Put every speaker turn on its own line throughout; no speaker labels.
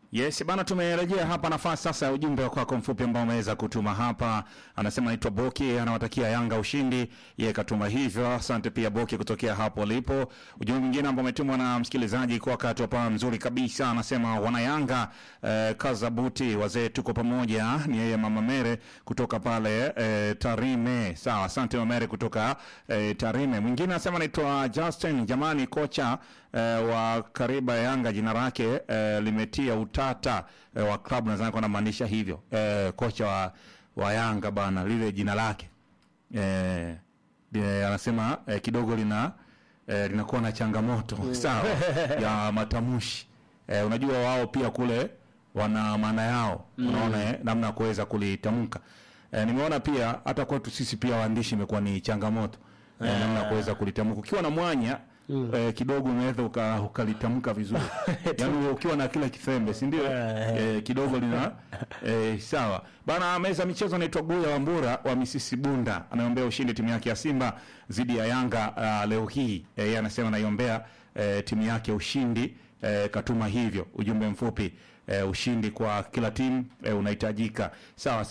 Yes bana, tumerejea hapa. Nafasi sasa ya ujumbe wa kwako mfupi ambao umeweza kutuma hapa. Anasema naitwa Boki, anawatakia Yanga ushindi, yeye katuma hivyo. Asante pia Boki kutokea hapo ulipo. Ujumbe mwingine ambao umetumwa na msikilizaji kwa wakati hapa mzuri kabisa, anasema wana Yanga eh, kaza buti wazee, tuko pamoja. Ni yeye mama Mere kutoka pale eh, Tarime. Sawa, asante mama Mere kutoka eh, Tarime. Mwingine anasema naitwa Justin, jamani kocha eh, wa kariba ya Yanga jina lake eh, limetia utata eh, wa klabu, nadhani kwa anamaanisha hivyo eh, kocha wa, wa Yanga bana, lile jina lake eh, eh, anasema eh, kidogo lina eh, linakuwa na changamoto sawa ya matamshi eh, unajua wao pia kule wana maana yao unaona eh, namna ya kuweza kulitamka eh, nimeona pia hata kwetu sisi pia waandishi imekuwa ni changamoto eh, namna ya kuweza kulitamka ukiwa na mwanya eh, kidogo unaweza uka- ukalitamka vizuri yaani ukiwa na kila kifembe si ndio eh, kidogo lina eh, sawa bana meza michezo anaitwa Guya Wambura wa Misisi Bunda anaombea ushindi timu yake ya Simba dhidi ya Yanga uh, leo hii eh, yeye anasema anaiombea eh, timu yake ushindi eh, katuma hivyo ujumbe mfupi eh, ushindi kwa kila timu eh, unahitajika sawa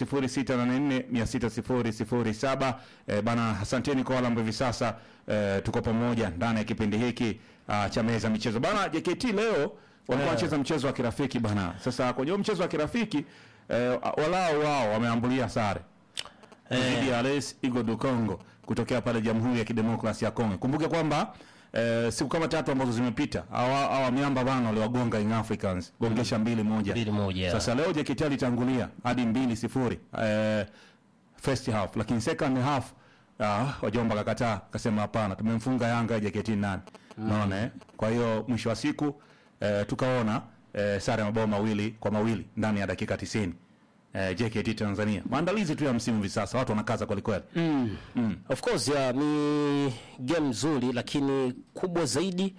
0684600007 eh, bana asanteni kwa wale ambao hivi sasa eh, tuko pamoja ndani ya kipindi hiki uh, cha meza michezo bana JKT leo walikuwa wanacheza mchezo wa kirafiki bana sasa kwenye huo mchezo wa kirafiki eh, walao wao wameambulia sare dhidi ya RS Igo du Congo kutokea pale Jamhuri ya Kidemokrasia ya Kongo. Kumbuke kwamba eh, siku kama tatu ambazo zimepita hawa hawa miamba bana waliwagonga Young Africans gongesha mbili moja.
Mbili moja.
Sasa leo JKT alitangulia hadi mbili sifuri eh, first half, lakini second half ah, wajomba kakataa kasema hapana, tumemfunga Yanga JKT nane. Unaona eh? Kwa hiyo mwisho wa siku eh, tukaona eh, sare ya mabao mawili kwa mawili ndani ya dakika 90. Eh, JKT Tanzania. Maandalizi tu ya msimu hivi sasa watu wanakaza kweli kweli.
Of course ya, ni game nzuri lakini kubwa zaidi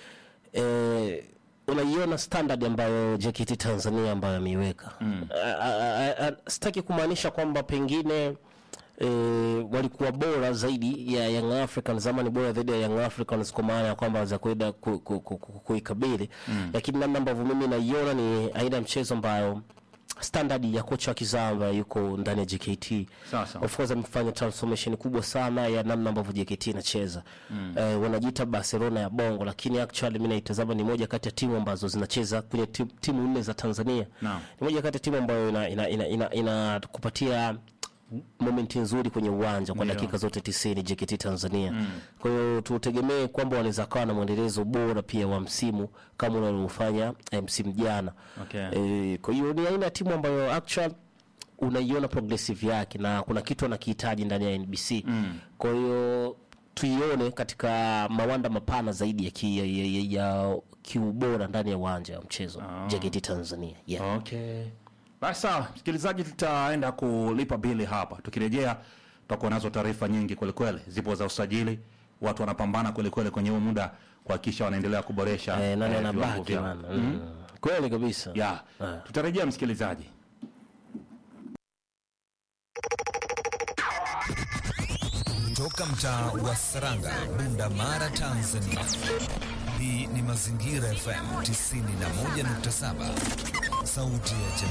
eh, unaiona standard ambayo JKT Tanzania ambayo ameiweka. Mm. Sitaki kumaanisha kwamba pengine E, walikuwa bora zaidi ya Young Africans ama ni bora zaidi ya Young Africans kwa maana ya kwamba za kuenda ku- ku- ku- ku- kuikabili lakini namna ambavyo mimi naiona ni aina ya mchezo ambayo standard ya kocha wa kizaa ambaye yuko ndani ya JKT
Sawa, sawa.
of course amefanya transformation kubwa sana ya namna ambavyo JKT inacheza mm. eh, wanajiita Barcelona ya Bongo, lakini actually mimi naitazama ni moja kati ya timu ambazo zinacheza kwenye timu, timu nne za Tanzania
Naam.
ni moja kati ya timu ambayo ina ina, ina, ina, inakupatia momenti nzuri kwenye uwanja kwa
Ndio.
dakika zote 90 JKT Tanzania. Kwa hiyo tutegemee kwamba wanaweza kawa na mwendelezo bora pia wa msimu kama unaofanya eh, msimu jana.
Okay.
Eh, kwa hiyo ni aina ya timu ambayo actual unaiona progressive yake na kuna kitu anakihitaji ndani ya NBC. Kwa hiyo tuione katika mawanda mapana zaidi ya, ki, ya, ya, ya, ya kiubora ndani ya uwanja wa mchezo JKT Tanzania. Yeah.
Okay. Basi sawa, msikilizaji, tutaenda kulipa bili hapa. Tukirejea tutakuwa nazo taarifa nyingi kweli kweli, zipo za usajili, watu wanapambana kweli kweli kwenye huu muda kuhakikisha wanaendelea kuboresha
Eh, nani
eh, viwango
anabaki
vyao.
bana? Mm. Kweli kabisa.
Ya, tutarejea msikilizaji.
Toka mtaa wa Saranga, Bunda Mara, Tanzania. Hii ni Mazingira FM 91.7, sauti ya jamii.